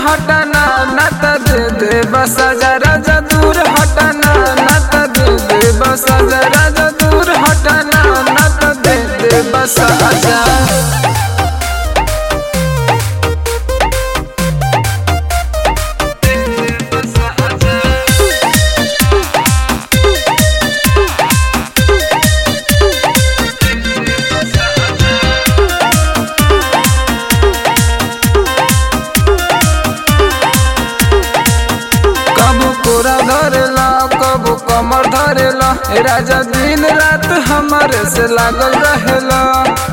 हटना न त दे दे बस जा राजा दूर हटना न त दे दे बस जा राजा दूर हटना न त दे दे बस जा कबू कोरा धरेला कबू कमर धरेला ए राजा दिन रात हमारे से लागल रहेला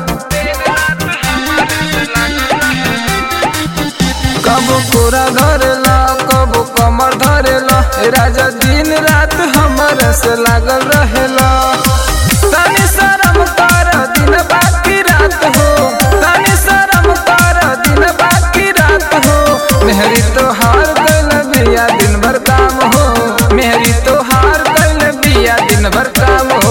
कबू कोरा धरेला कबू कमर धरेला ए राजा दिन रात हमारे से लागल रहेला तनी शरम कर दिन बाकी रात हो तनी शरम कर दिन बाकी रात हो मेहरी तो हार कैल बिया दिन भर काम हो मेहरी तो हार कैल बिया दिन भर काम हो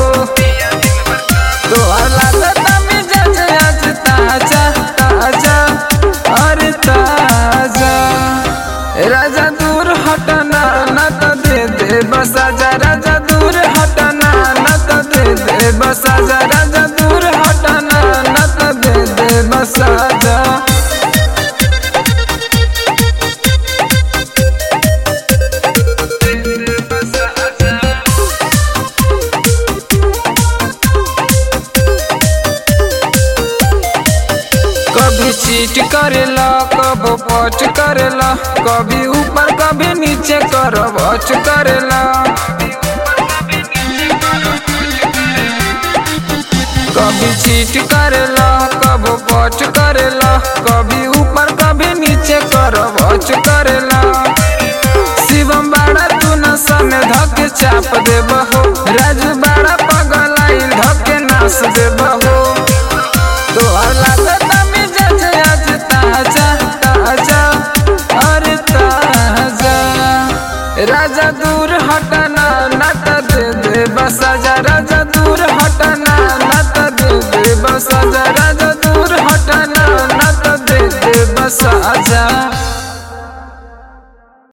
तोहर लागत मिजाज आज ताजा ताजा अरे ताजा ए राजा दूर हटना न त दे दे बसा जा राजा दूर हटना न त दे दे बसा जा राजा दूर हटना न त दे दे बसा जा कभी चीट करेला कबो पच करेला कभी ऊपर कभी नीचे कर बच करेला कभी चीट करेला कबो पच करेला कभी ऊपर कभी नीचे कर बच करेला शिवम बाड़ा तू नशा में धके चाप देबहो राजू बाड़ा पगलाई धके नाश देबहो तोहर लागत मिजाज आज ताजा ताजा अरे ताजा राजा दूर हटना न त दे दे बसा जा